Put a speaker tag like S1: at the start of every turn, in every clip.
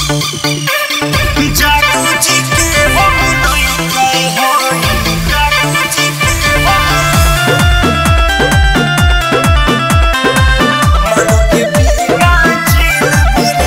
S1: जागृति के हम लइका हई जागृति के हम मनु के बिना जीवन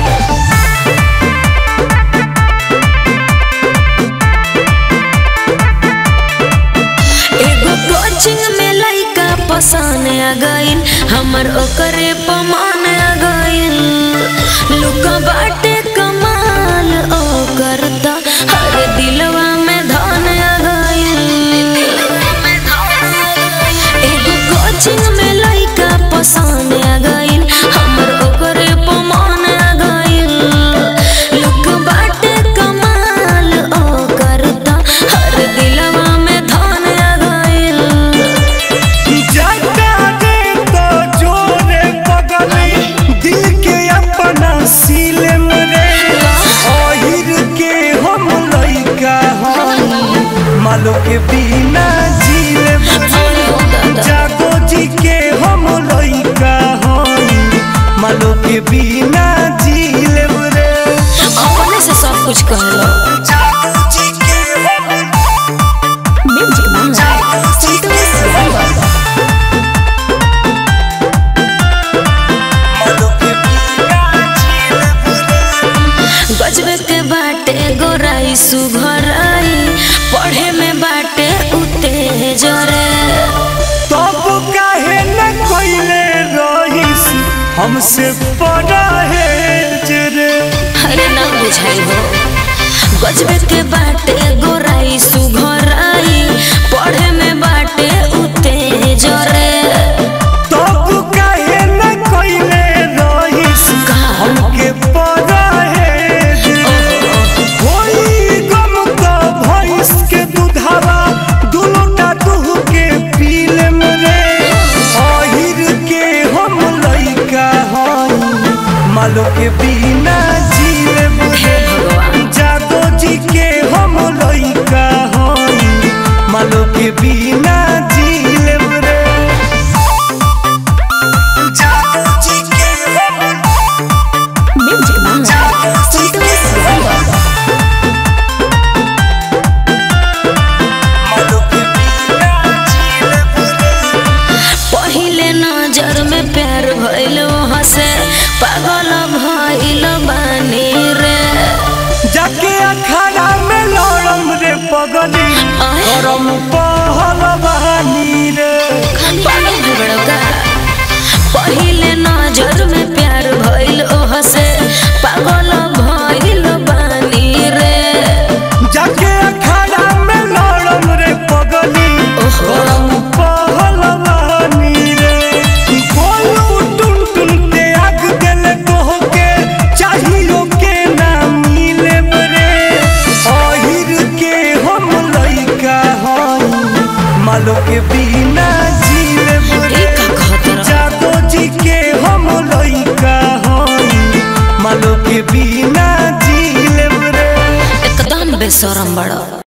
S2: एगो कोचिंग में लइका पसंद आ गइल हमर ओकरे पमान आ गइल लुका बाटे कमाल ओ करता हर दिलवा में धन आ गइल एगो कोचिंग में लइका पसंद आ गइल हमर ओकरे पमान आ गइल लुक बाटे कमाल ओ करता हर दिलवा में धन आ गइल
S1: जाता रे तो जोरे पगली दिल के अपना सीले मरे ओहिर के हम लइका हई मालो के बिना जीले मरे जागो जी के हम लइका हई मालो के बिना जीले मरे
S2: अपने से सब कुछ कहलो
S1: जागो जी के हम
S2: म्यूजिक बांग्ला संतोष यादव
S1: मालो के बिना जीले मरे
S2: गजबे के बाटे गोराई सुघराई पढ़े में बाटे उते जरे
S1: तब काहे न कोइले रहिस हमसे बड़ा है जरे
S2: अरे ना बुझाई हो गजबे के बाटे गोराई सुघराई पढ़े में बाटे उते जरे
S1: तब काहे न कोइले रहिस हमके बड़ा है जरे होई गम तो भैंस के दुधावा दुलोटा दूह के पीले मरे अहिर के हम लइका हई मालो के बिना जीले
S2: हे
S1: मरे
S2: भगवान
S1: जागो जी के हम लइका हई मालो के बिना जीले रे जागो जी के हम
S2: म्यूजिक बांग्ला संतोष यादव
S1: मालो के बिना जीले रे
S2: पहिले नजर में प्यार भइल हसे पागल भइल बानी रे
S1: जाके अखाड़ा में लड़म रे पगली
S2: आय।
S1: करम पहलवानी रे
S2: पागल बिगड़गा पहिले नजर में प्यार भइल हसे पागल भइल बानी रे
S1: जाके अखाड़ा में लड़म रे पगली
S2: ओहो।
S1: करम पहलवानी रे बोलू टुन टुन ते आग देले तोहके चाहियो के ना मिले रे अहिर के हम लइका हई मालो के बिना जीले
S2: ई का कहत रह
S1: जागो जी के हम लइका हई मालो के बिना जीले रे
S2: एकदम बेशरम बड़ा